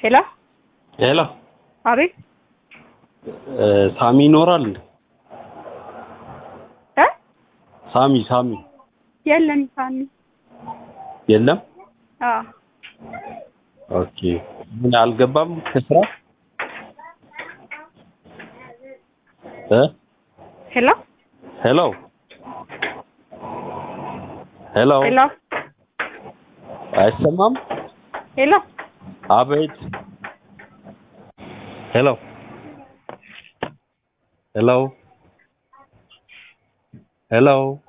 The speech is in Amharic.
ሄሎ ሄሎ አቤት እ ሳሚ ይኖራል እንዴ? እ ሳሚ ሳሚ የለም ሳሚ የለም። አዎ ኦኬ ምን አልገባም ከስራ እ ሄሎ ሄሎ ሄሎ ሄሎ አይሰማም? ሄሎ አቤት ሄሎ ሄሎ ሄሎ